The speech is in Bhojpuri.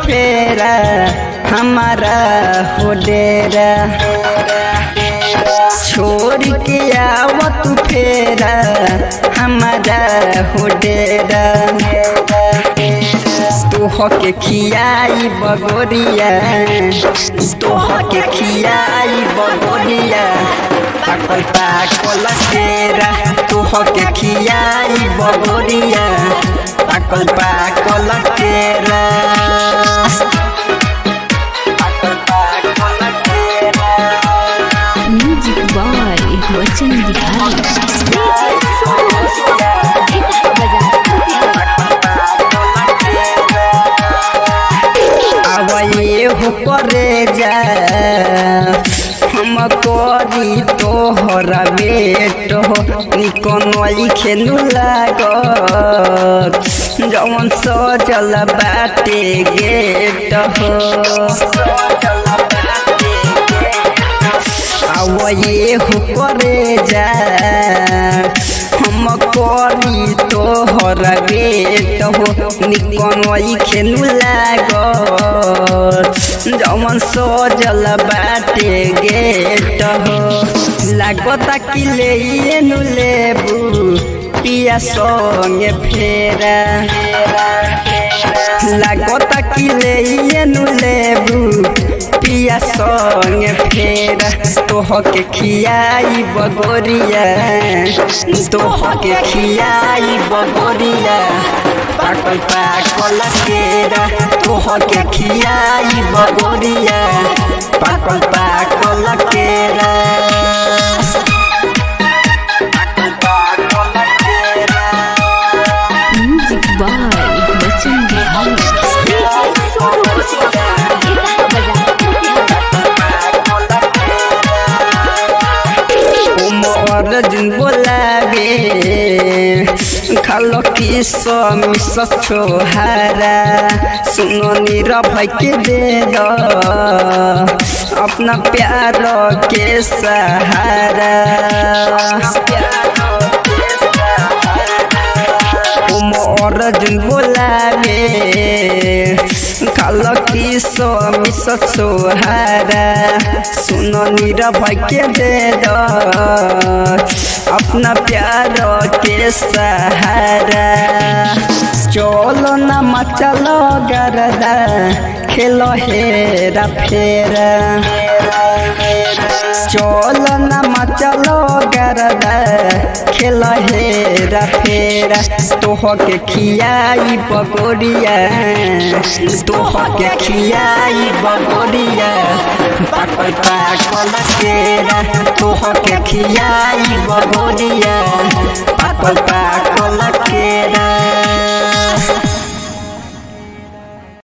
फेरा हमारा हो डेरा छोड़ के आव तू फेरा हमारा हो डेरा तोह के खियाई बगोरिया तोह के खियाई बगोरिया पाकल पाकल तेरा तोह के खियाई बगोरिया पाकल पाकल तेरा पाकल पाकल तेरा म्यूजिक बॉय वचन बिहारी आवये हो करे जा हम करी तोहरा बेट हो निकनई खेलू लागत जवन सजल बाटे गेट हो आवये हो करे जा हम करी तोहरा बेट हो निकनई खेलू लागत जमन सजल बाटे गेट हो लागता कि ले नु लेबू पिया संगे फेरा लागता कि ले नु लेबू पिया संगे फेरा तोह के खियाई बगोरिया तोह के खियाई बगोरिया पाकल पाकल केरा तोह के खियाई बगोरिया पाकल पाकल केरा पाकल पाकल केरा म्यूजिक बॉय वचन बिहारी उमर जुन बोलाबे खालो कि समिस छोहारा सुनो निर भैके दे दो अपना प्यार के सहारा उमर जुन बोलाबे खालो कि समिस छोहारा सुनो निर भैके दे दो अपना प्यार के सहारा चलो न मचलो गरदा खेलो हेरा फेरा चलो न मचलो गरदा खेलो हेरा फेरा तोह के खियाई बगोरिया तोह के खियाई बगोरिया पाकल पाकल केरा तोह के खियाई बगोरिया पाकल पाकल